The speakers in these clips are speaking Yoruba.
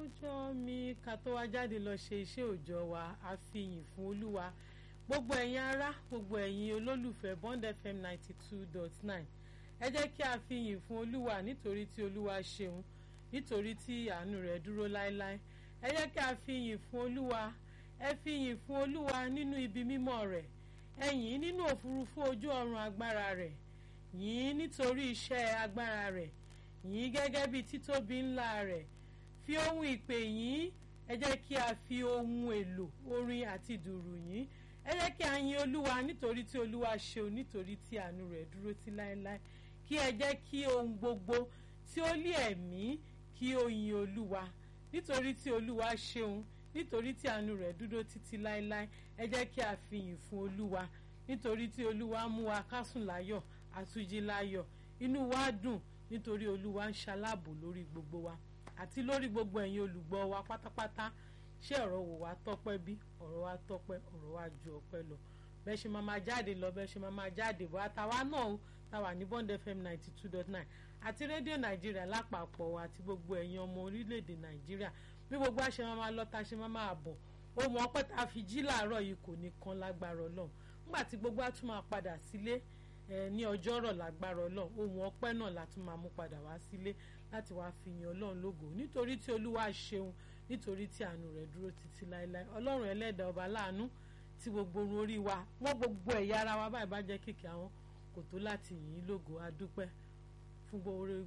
ọjọ́ mi ká tó wá jáde lọ ṣe iṣẹ́ òòjọ́ wa a fi yìn fún olúwa gbogbo ẹ̀yin ará gbogbo ẹ̀yin olólùfẹ́ Bond FM ninety two dot nine ẹ jẹ́ kí a fi yìn fún olúwa nítorí tí olúwa ṣeun nítorí tí àánú rẹ̀ dúró láéláé ẹ jẹ́ kí a fi yìn fún olúwa ẹ fi yìn fún olúwa nínú ibi mímọ́ rẹ̀ ẹ yìn nínú òfurufú ojú ọ̀run agbára rẹ̀ yìn nítorí iṣẹ́ agbára rẹ̀ yìn gẹ́gẹ́ bí títóbi ńlá rẹ̀ fi ohun ìpè yìn ẹ jẹ́ kí a fi ohun èlò orin àti dùrù yìn ẹ jẹ́ kí a yin olúwa nítorí tí olúwa ṣeun nítorí tí àánú rẹ̀ dúró tí láéláé kí ẹ jẹ́ kí ohun gbogbo tí ó lé ẹ̀mí kí ó yin olúwa nítorí tí olúwa ṣeun nítorí tí àánú rẹ̀ dúró títí láéláé ẹ jẹ́ kí a fi yìn fún olúwa nítorí tí olúwa mú wa kásùn láyọ̀ àtújí láyọ̀ inú wa dùn nítorí olúwa ń ṣaláàbò lórí gbogbo wa àti lórí gbogbo ẹ̀yin olùgbọ́ wa pátápátá ṣé ọ̀rọ̀ wò wá tọ́pẹ́ bí ọ̀rọ̀ wa tọ́pẹ́ ọ̀rọ̀ wa ju ọpẹ́ lọ bẹ́ẹ̀ ṣe máa máa jáde lọ bẹ́ẹ̀ ṣe máa máa jáde bọ́ àtàwa náà ó táwa ní Bond FM ninety two dot nine àti rédíò nàìjíríà lápapọ̀ àti gbogbo ẹ̀yin ọmọ orílẹ̀-èdè nàìjíríà bí gbogbo àṣẹ máa máa lọ tá a ṣe máa máa bọ̀ ohun ọpẹ́ tá a fi jí làárọ̀ yìí kò ní kan lágbára ọlọ́run nígbà tí gbogbo á tún máa padà sílé ní ọjọ́rọ̀ lágbára ọlọ́run ohun ọpẹ́ náà la tún máa mú padà wá sílé láti wá fi yan ọlọ́run lógo nítorí tí olúwa ṣeun nítorí tí àánú rẹ̀ dúró títí láéláé ọlọ́run ẹlẹ́dàá ọba láàánú tí gbogbo orun orí wa wọ́n gbogbo ẹ̀yà ara wa báyìí bá jẹ́ kìkì àwọn kò tó láti yìn ín lógo adúpẹ́ fún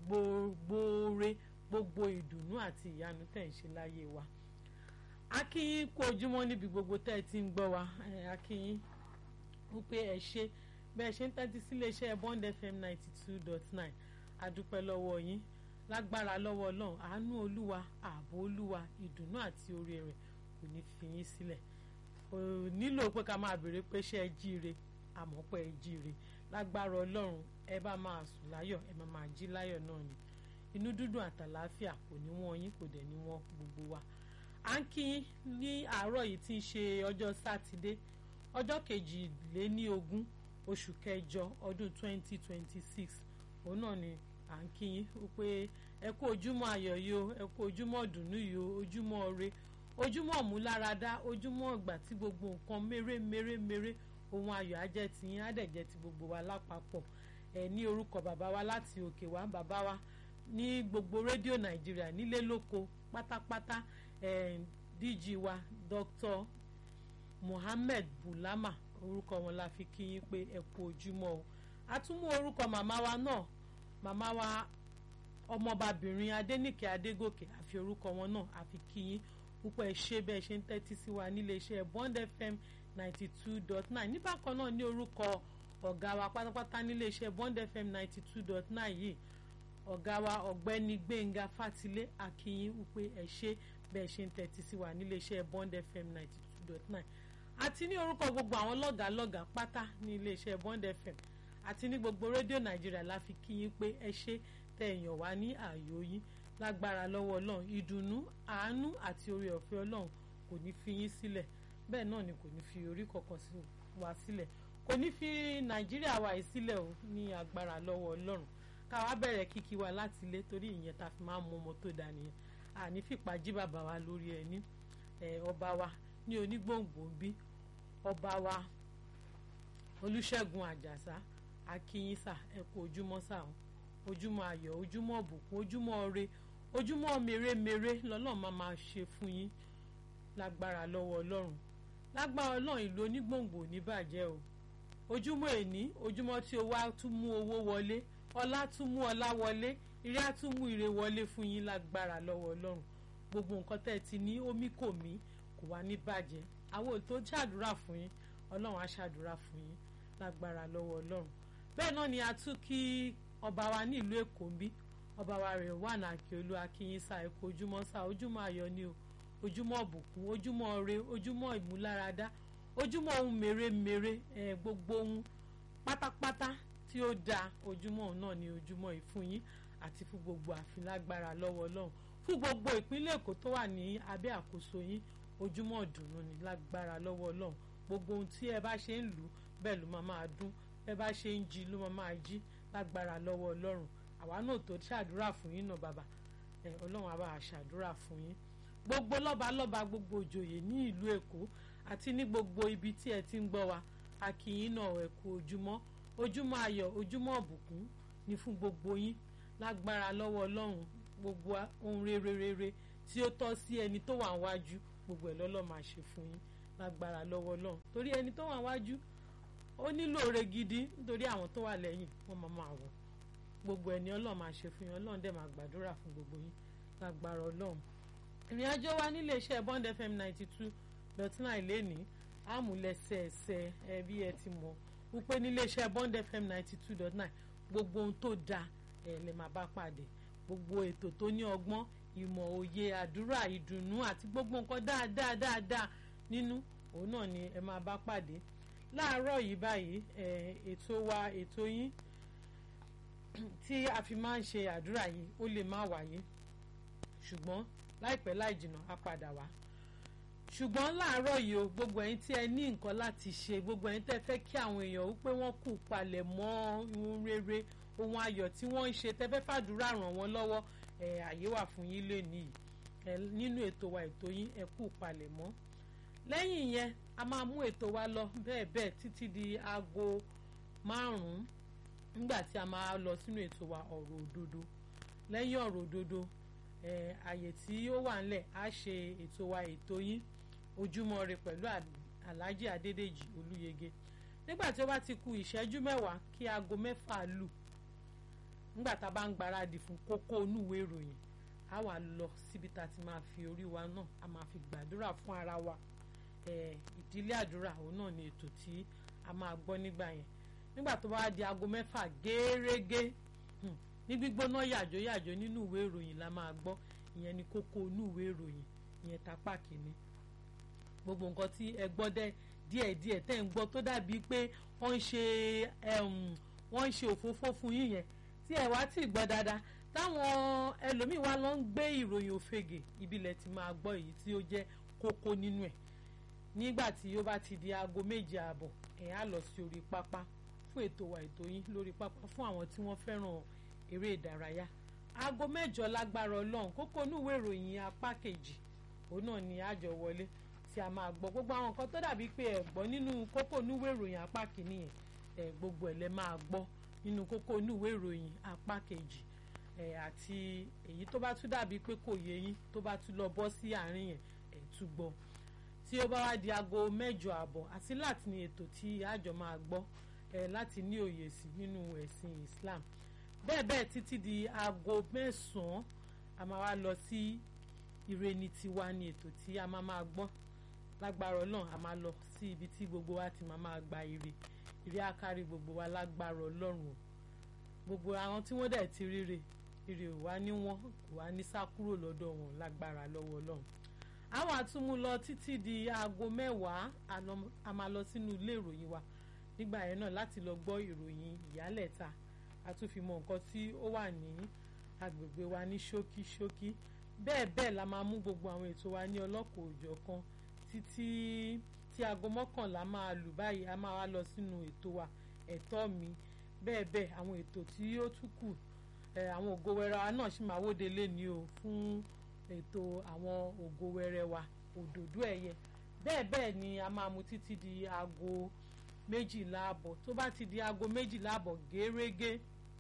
gbóore gbogbo ìdùnnú àti ìyanu tẹ̀ ń ṣe láyé wa akínyín kú ojúmọ́ níbi gbogbo tẹ́ ẹ ti ń gbọ́ wa akínyín wípé ẹ ṣe bẹ́ẹ̀ ṣe ń tẹ́tí sí iléeṣẹ́ Bond FM ninety two dot nine adúpẹ́ lọ́wọ́ yín lágbára lọ́wọ́ ọlọ́run àánú olúwa ààbò olúwa ìdùnnú àti oore rẹ̀ kò ní fi yín sílẹ̀ kò nílò pé ká máa béèrè pé ṣé ẹ jíire àmọ́ pé ẹ jíire lágbára ọlọ́run ẹ bá máa sùn láyọ̀ ẹ máa máa jí láyọ̀ náà ni inú dúdùn àtàlàáfíà kò ní wọ́n yín kò dẹ̀ ní wọ́n gbogbo wa à ń kí yín ní àárọ̀ yìí tí ń ṣe ọjọ́ sátidé ọjọ́ kejìléníogún oṣù kẹjọ ọdún twenty twenty six òun náà ni à ń kí yín pé ẹ kú ojúmọ́ ayọ̀ yìí o ẹ kú ojúmọ́ dùnú yìí o ojúmọ́ ire ojúmọ́ múláradá ojúmọ́ ìgbà tí gbogbo nǹkan mèrè mèrè mèrè ohun ayọ̀ ajẹ́ ti yín á dẹ̀ jẹ́ ti gbogbo wa lápapọ̀ ẹ ní orúkọ bàbá wa láti òkè wá bàbá wa ní gbogbo rédíò nàìjíríà nílé lóko pátápátá ẹ DG wa Dr. Mohammed Bulama orúkọ wọn la fi kí yín pé ẹ kú ojúmọ́ o a tún mú orúkọ màmá wa náà màmá wa ọmọbabìnrin adẹnìkẹ adégòkè àfi orúkọ wọn náà àfi kí yín púpọ̀ ẹ ṣe bẹ́ẹ̀ ṣe ń tẹ́tí sí wa nílé iṣẹ́ Bond FM ninety two dot nine níbàkan náà ní orúkọ ọ̀gá wa pátápátá nílé iṣẹ́ Bond FM ninety two dot nine yìí ọ̀gá wa ọ̀gbẹ́ni gbẹ̀ngà fátilé akínyín wípé ẹ ṣe bẹ́ẹ̀ ṣe ń tẹ́tí sí wa nílé iṣẹ́ Bond FM ninety two dot nine àti ní orúkọ gbogbo àwọn lọ́gàálọ́gàá pátá ní ilé iṣẹ́ Bond FM àti ní gbogbo rédíò nàìjíríà la fi kí yín pé ẹ ṣe tẹ èèyàn wá ní ààyò yín lágbára lọ́wọ́ ọlọ́run ìdùnnú àánú àti oore ọ̀fẹ́ ọlọ́run kò ní fi yín sílẹ̀ bẹ́ẹ̀ náà ni kò ní fi orí kankan wá sílẹ̀ kò ní fi nàìjíríà wá yìí sílẹ̀ o ní agbára lọ́wọ́ ọlọ́run káwa bẹ̀rẹ̀ kíkí wa láti ilé torí ìyẹn ta fi máa ń mú ọmọ tó dá nìyẹn àní fìpá jí bàbá wa lórí ẹni ọba wa ní onígbòǹgbò ń bí ọba wa olùṣègùn àjàsá akínyínsà ẹ kú ojúmọ́ sáà ojúmọ́ ayọ̀ ojúmọ́ ọ̀bùkún ojúmọ́ ọrẹ ojúmọ́ mèremère lọ́lọ́run máa máa ṣe fún yín lágbára lọ́wọ́ ọlọ́run lágbára ọlọ́run ìlú onígbòǹgbò ní bàjẹ́ o ojúmọ́ èní ojúmọ́ tí owó á tún mú owó wọlé ọlá tún mú ọlá wọlé ire á tún mú ire wọlé fún yín lágbára lọ́wọ́ ọlọ́run gbogbo nǹkan tẹ́ ẹ ti ní omi kò mí kò wá ní bàjẹ́ àwọn ò tó ṣàdúrà fún yín ọlọ́run á ṣàdúrà fún yín lágbára lọ́wọ́ ọlọ́run bẹ́ẹ̀ náà ni a tún kí ọba wa ní ìlú èkó ń bí ọba wa rẹ̀ wà ní akíolú akínyínsá ẹ̀kọ́ ojúmọ́ sá ojúmọ́ ayọ̀ ni o ojúmọ́ ọ̀bùkún ojúmọ́ ọrẹ ojúmọ́ ìmúláradá ojúmọ́ ohun mèremère ẹ̀ gbogbo ohun pátápátá tí ó dáa ojúmọ́ òun náà ni ojúmọ́ ìfún yín àti fún gbogbo àfin lágbára lọ́wọ́ ọlọ́run fún gbogbo ìpínlẹ̀ èkó tó wà ní abẹ́ àkóso yín ojúmọ́ ìdùnnú ni lágbára lọ́wọ́ ọlọ́run gbogbo ohun tí ẹ bá ṣe ń lù bẹ́ẹ̀ ló máa máa dún ẹ bá ṣe ń jí ló máa máa jí lágbára lọ́wọ́ ọlọ́run àwa náà tó ṣàdúrà fún yín náà bàbá ẹ ọlọ́run á bá a ṣàdúrà fún yín gbogbo lọ́balọ́ba gbogbo òjòyè ní ìlú èkó àti ní gbogbo ibi tí ẹ ti ń gbọ́ wa a kí yín náà ẹ kú ojúmọ́ ojúmọ́ ayọ̀ ojúmọ́ ọ̀bùkún ni fún gbogbo yín lágbára lọ́wọ́ ọlọ́run gbogbo ohun rere rere tí ó tọ́ sí ẹni tó wà wájú gbogbo ẹ̀ lọ́lọ́ máa ṣe fún yín lágbára lọ́wọ́ ọlọ́run torí ẹni tó wà wájú ó nílò oore gidi nítorí àwọn tó wà lẹ́yìn wọ́n máa máa wọ̀ gbogbo ẹni ọlọ́run máa ṣe fún yín ọlọ́run dẹ̀ máa gbàdúrà fún gbogbo yín lágbára ọlọ́run ìrìn àjò wa nílé iṣẹ́ Bond FM ninety two dot nine lẹ́nìí àmúlẹ̀sẹẹsẹ ẹ bí ẹ ti mọ̀ wípé nílé iṣẹ́ Bond FM ninety two dot nine gbogbo ohun tó dáa ẹ lè máa bá pàdé gbogbo ètò tó ní ọgbọ́n ìmọ̀ òye àdúrà ìdùnnú àti gbogbo nǹkan dáadáa dáadáa nínú òun náà ni ẹ máa bá pàdé láàárọ̀ yìí báyìí ètò wa ètò yín tí a fi máa ń ṣe àdúrà yìí ó lè má wáyé ṣùgbọ́n láìpẹ́ láì jìnnà á padà wá ṣùgbọ́n láàárọ̀ yìí o gbogbo ẹ̀yin tí ẹ ní nǹkan láti ṣe gbogbo ẹ̀yin tẹ́ fẹ́ kí àwọn èèyàn wípé wọ́n kù palẹ̀ mọ́ ohun rere ohun ayọ̀ tí wọ́n ń ṣe tẹ́ fẹ́ fàdúrà ràn wọ́n lọ́wọ́ ẹ̀ àyè wà fún yín lénìí ẹ̀ nínú ètò wa ètò yín ẹ kù palẹ̀ mọ́ lẹ́yìn yẹn a máa mú ètò wa lọ bẹ́ẹ̀ bẹ́ẹ̀ títí di aago márùn-ún nígbà tí a máa lọ sínú ètò wa ọ̀rọ̀ òdodo lẹ́yìn ọ̀rọ̀ òdodo ẹ̀ àyè tí ó wà ńlẹ̀ á ṣe ètò wa ètò yín ojúmọ́ ire pẹ̀lú alhaji adédèjì olúyege nígbà tí ó bá ti ku ìṣẹ́jú mẹ́wàá kí aago mẹ́fà lù nígbà tá a bá ń gbáradì fún kókó onúwé ìròyìn a wà lọ síbi tá a ti máa fi orí wa náà a máa fi gbàdúrà fún ara wa ìdílé àdúrà òun náà ni ètò tí a máa gbọ́ nígbà yẹn nígbà tó bá di aago mẹ́fà gẹ́rẹ́gẹ́ ní gbígbóná yàjó yàjó nínú ìwé ìròyìn la máa gbọ́ ìyẹn ni kókó inú ìwé ìròyìn ìyẹn tapá kìíní gbogbo nǹkan tí ẹ gbọ́ dẹ́ díẹ̀díẹ̀ tẹ́ ń gbọ́ tó dàbí pé wọ́n ń ṣe wọ́n ń ṣe òfófó fún yín yẹn tí ẹ wá tí ì gbọ́ dáadáa táwọn ẹlòmíín wá lọ ń gbé ìròyìn òfegè ìbílẹ̀ ti máa gbọ́ èyí tí ó jẹ́ kókó nínú ẹ̀ nígbà tí ó bá ti di aago méje ààbọ̀ ẹ̀ á lọ sí orí pápá fún ètò wa ètò yín lórí pápá fún àwọn tí wọ́n fẹ́ràn eré ìdárayá aago mẹ́jọ lágbára ọlọ́run kókó inúwé ìròyìn apá kejì òun náà ni àjọ wọlé tí a máa gbọ́ gbogbo àwọn nǹkan tó dàbí pé ẹ gbọ́ nínú kókó inúwé ìròyìn apá kìíní yẹn ẹ gbogbo ẹ̀ lẹ máa gbọ́ nínú kókó inúwé ìròyìn apá kejì ẹ àti èyí tó bá tún dàbí pé kò yé yín tó bá tún lọ bọ́ sí àárín yẹn ẹ tún gbọ́ tí ó bá wá di aago mẹ́jọ àbọ̀ àti láti ní ètò tí àjọ máa gbọ́ ẹ láti ní òye sí nínú ẹ̀sìn Islam bẹ́ẹ̀ bẹ́ẹ̀ títí di aago mẹ́sàn-án a máa wá lọ sí ìreni tiwa ní ètò tí a máa máa gbọ́ lágbára ọlọ́run a máa lọ sí ibi tí gbogbo wa ti máa máa gba ire ire akárí gbogbo wa lágbára ọlọ́run o gbogbo àwọn tí wọ́n dẹ̀ ti ríre ire ò wá ní wọ́n kò wá ní sá kúrò lọ́dọ̀ wọn lágbára lọ́wọ́ ọlọ́run àwọn àtúmú lọ títí di aago mẹ́wàá a máa lọ sínú ilé ìròyìn wa nígbà yẹn náà láti lọ gbọ́ ìròyìn ìyálẹ̀ta a tún fi mọ nǹkan tí ó wà ní agbègbè wa ní ṣókí ṣókí bẹ́ẹ̀ bẹ́ẹ̀ la máa mú gbogbo àwọn ètò wa ní ọlọ́kọ̀ òjọ̀ kan títí tí aago mọ́kànlá máa lù báyìí a máa wá lọ sínú ètò wa ẹ̀tọ́ mi bẹ́ẹ̀ bẹ́ẹ̀ àwọn ètò tí ó tún kù àwọn ògo wẹrẹ wa náà sì máa wóde léni o fún ètò àwọn ògo wẹrẹ wa òdòdó ẹ̀yẹ bẹ́ẹ̀ bẹ́ẹ̀ ni a máa mú títí di aago méjìlá àbọ̀ tó bá ti di aago méjìlá àbọ̀ gẹ́rẹ́gẹ́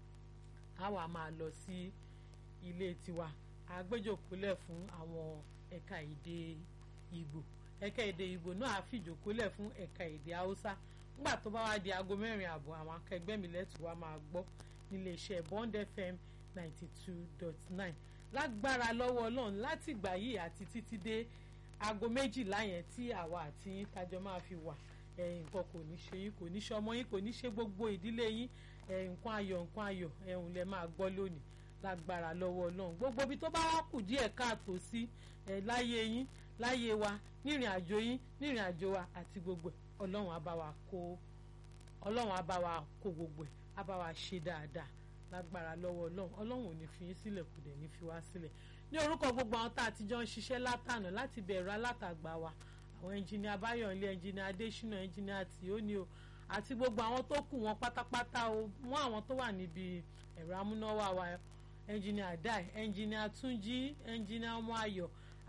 a wá máa lọ sí ilé tiwa àgbéjòkólẹ̀ fún àwọn ẹ̀ka èdè Ìgbò ẹ̀ka èdè Ìgbò náà á fìjòkólẹ̀ fún ẹ̀ka èdè Haúsá nígbà tó bá wá di aago mẹ́rin àbọ̀ àwọn akẹgbẹ́ mi lẹ́tù wa máa gbọ́ nílé iṣẹ́ Bond FM ninety two dot nine lágbára lọ́wọ́ Ọlọ́run láti ìgbà yìí àti títí dé aago méjìlá yẹn tí àwa àti yín tájọ máa fi wà nǹkan kò ní ṣe yín kò ní ṣe ọmọ yín kò ní ṣe gbogbo ìdílé yín nǹkan ayọ̀ nǹkan ayọ̀ ẹ̀hún lẹ máa gbọ́ lónìí lágbára lọ́wọ́ Ọlọ́run gbogbo ibi tó bá wá kù díẹ̀ káàtó sí láyé yín láyé wa nírìn àjò yín nírìn àjò wa àti gbogbo ẹ̀ Ọlọ́run á bá wa kó Ọlọ́run á bá wa kó gbogbo ẹ̀ á bá wa ṣe dáadáa lágbára lọ́wọ́ Ọlọ́run Ọlọ́run ò ní fi yín sílẹ̀ kò dẹ̀ ní fi wá sílẹ̀ ní orúkọ gbogbo àwọn tá a ti jọ ń ṣiṣẹ́ látànà láti bẹ̀rẹ̀ alátagbà wa àwọn ẹnjìnìá Báyọ̀nlé ẹnjìnìá Adésínà ẹnjìnìá Tìóní o àti gbogbo àwọn tó kù wọn pátápátá o mú àwọn tó wà níbi ẹ̀rọ amúnáwá wa ẹnjìnìá Dai ẹnjìnìá Túnjí ẹnjìnìá Ọmọ Ayọ̀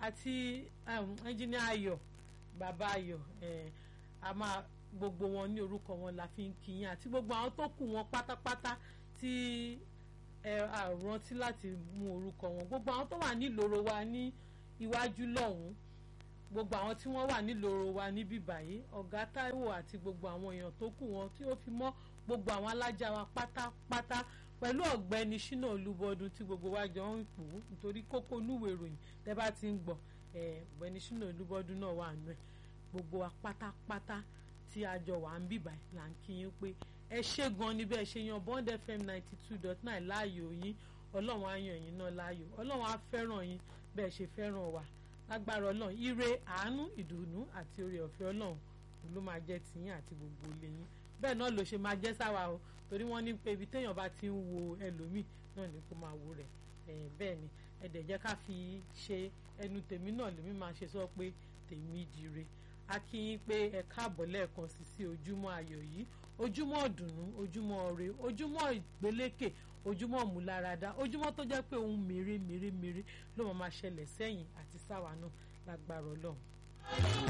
àti ẹnjìnìá ayọ̀ bàbá ayọ̀ a máa gbogbo wọn ní orúkọ wọn la fi ń kí yín àti gbogbo àwọn tó kù wọn pátápátá tí ẹ rántí láti mú orúkọ wọn gbogbo àwọn tó wà nílòro wa ní iwájú lọ́hùn-ún gbogbo àwọn tí wọ́n wà nílòro wa níbí báyìí ọ̀gá Táíwò àti gbogbo àwọn èèyàn tó kù wọn tí ó fi mọ́ gbogbo àwọn alájà wa pátápátá pẹ̀lú ọ̀gbẹ́ni Ṣínà Olúbọdún tí gbogbo wa jọ ń pò ó nítorí kókó núwèé ìròyìn tẹ́ bá ti ń gbọ́ ọ̀gbẹ́ni Ṣínà Olúbọdún náà wà nù ẹ̀ gbogbo wa pátápátá tí a jọ wà ń bìbà là ń kí yín pé ẹ ṣé gan ni bẹ́ẹ̀ ṣe yan Bond FM ninety two dot nine láàyò yín ọlọ́run á yàn yín náà láàyò ọlọ́run á fẹ́ràn yín bẹ́ẹ̀ ṣe fẹ́ràn wa lágbára ọlọ́run ire àánú ìdùnnú àti oore ọ̀fẹ́ ọlọ́run ló máa jẹ́ tiyín àti gbogbo ilé yín bẹ́ẹ̀ náà ló ṣe máa jẹ́ sáwa o torí wọ́n ní pé ibi téèyàn bá ti ń wo ẹlòmíì náà ni kó máa wo rẹ̀ bẹ́ẹ̀ ni ẹ̀dẹ̀ jẹ́ ká fi ṣe ẹnu tèmi náà lèmi máa ṣe sọ pé tèmi dire a kí yín pé ẹ káàbọ̀ lẹ́ẹ̀kan sí sí ojúmọ́ ayọ̀ yìí ojúmọ́ ọ̀dùnnú ojúmọ́ ọ̀rẹ́ ojúmọ́ ìgbélékè ojúmọ́ ìmúláradá ojúmọ́ tó jẹ́ pé ohun mèremèremère ló máa máa ṣẹlẹ̀ sẹ́yìn àti sáwa náà lágbára ọlọ́run.